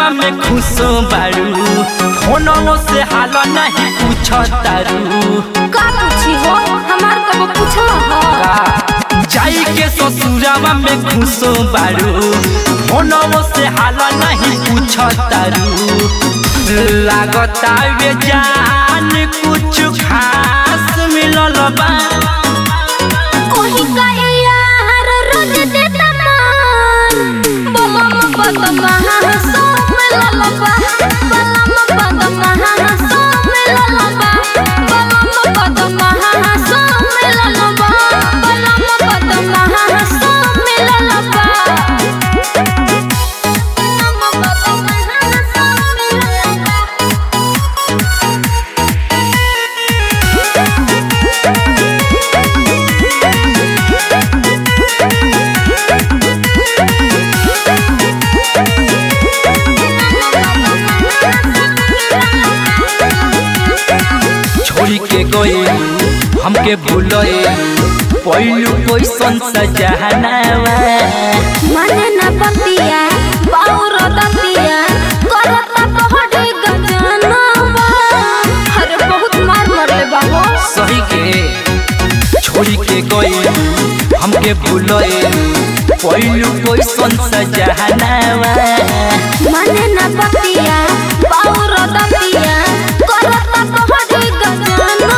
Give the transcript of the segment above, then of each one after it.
ससुरावा में खुशो बारू फोनवो से हाल नहीं पूछ तारू का पूछी हो हमार कबो पूछल हो जाई के ससुरावा में खुशो बारू फोनवो से हाल नहीं पूछ तारू लागता वे जान कुछ खास मिलल बा कोही का यार रोज देता मान बलम बदमा सो मिलल बा बलम बदमा सो मिलल बा बलम बदमा सो मिलल बा बलम बदमा सो मिलल बा बलम बदमा सो मिलल बा छोड़ी के गए हमके भूलए पहलू कैसन सजहनावा मने न पतिया बाउर दतिया करता पहड़े गजनवा अरे बहुत मार मरले बाबू सही के छोड़ी के गए हमके भूलए पहलू कैसन सजहनावा मने न पतिया बाउर दतिया करता पहड़े गजनवा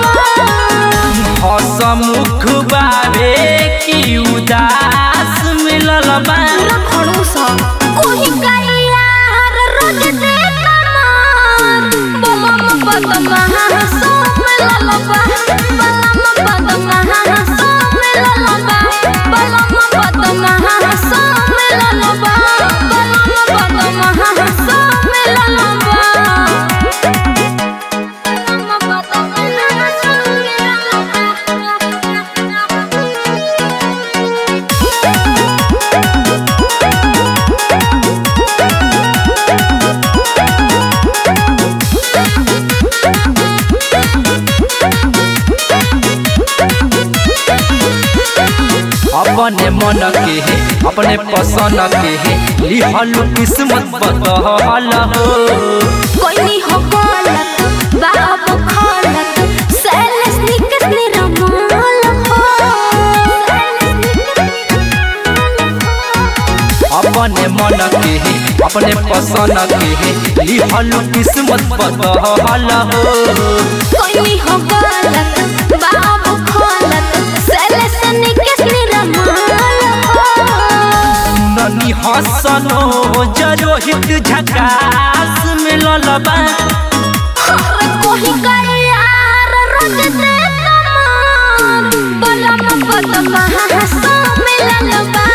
हसमुख बाबे की उदास मिलल बा पूरा खड़ूस कोही का यार रोज देता मार बलम बदमा सो मिलल बा बलम बदमा सो मिलल बा बलम बदमा सो मिलल बा बलम बदमा सो मिलल बा बलम बदमा सो मिलल बा अपने मन के है अपने पसंद के है लिहल किस्मत बदहल हो कोई हो गलत बाबू खलत सैलेस निकस निरमाल हो अपने मन के है अपने पसंद के है लिहल किस्मत बदहल हो कोई हो गलत बाबू खलत सैलेस निकस निरमाल हो ननी हसनो जरोहित झकास मिलल बा अरे कोई का यार रोज देता मान बलम बदमा सो मिलल बा